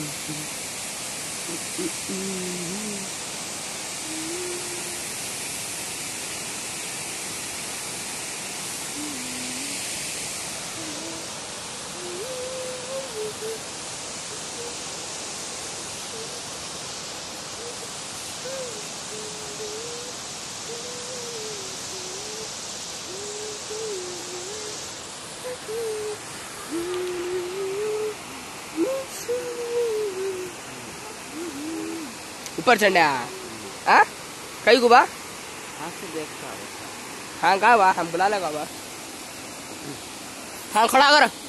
ऊपर चढ़ने हाँ कई को बा हाँ से देखता है हाँ का बा हम बुला लगा बा हाँ खड़ा कर